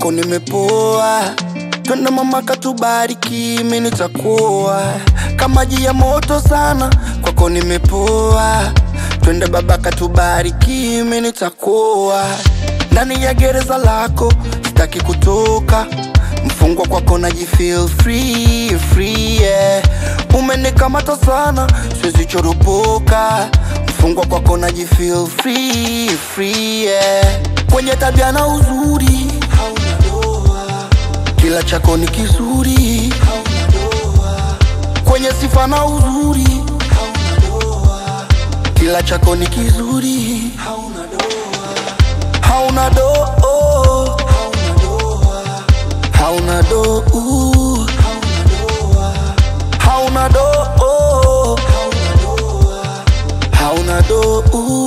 kwako nimepoa twende mama katubariki mi nitakuwa kama maji ya moto sana kwako nimepoa twende baba katubariki mi nitakuwa ndani ya gereza lako sitaki kutoka mfungwa kwako naji feel free, free yeah. umenikamata sana siwezi choropoka mfungwa kwako naji feel free, free yeah. kwenye tabia na uzuri hauna doa kila chako ni kizuri hauna doa kwenye sifa na uzuri hauna doa kila chako ni kizuri hauna doa hauna doa hauna doa hauna do hauna do hauna do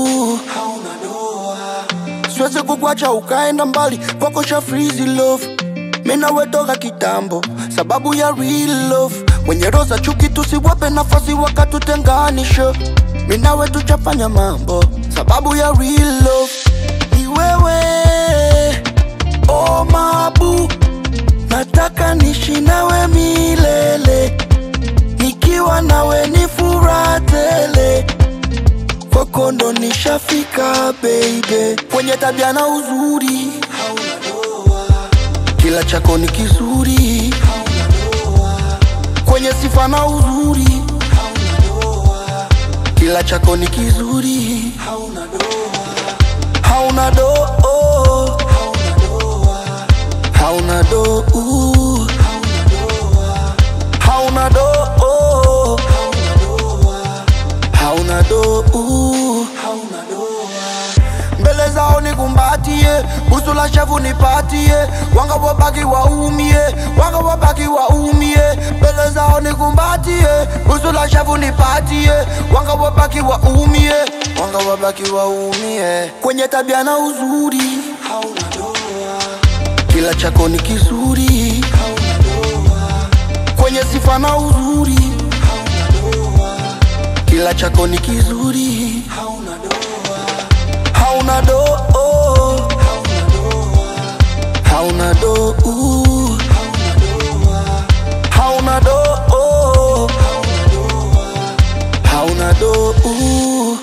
siwezi kukwacha ukaenda mbali kwako cha freezy love mina wetoka kitambo sababu ya real love mwenye roza chuki tusiwape nafasi wakatutenganisha minawe tuchafanya mambo sababu ya real love ni wewe oh mabu nataka nishi nawe milele nikiwa nawe ni furaha tele kwako ndo nishafika baby kwenye tabia na uzuri hauna doa kila chako ni kizuri hauna doa kwenye sifa na uzuri hauna doa kila chako ni kizuri hauna doa hauna doa hauna do hauna do hauna do mbele zao nikumbatie busu la shavu nipatie wanga wabaki waumie wanga wabaki waumie mbele zao nikumbatie busu la shavu nipatie wanga wabaki waumie wanga wabaki waumie kwenye tabia na uzuri hauna doa kila chako ni kizuri hauna doa kwenye sifa na uzuri hauna doa kila chako ni kizuri hauna doa hauna doa hauna do hauna do hauna do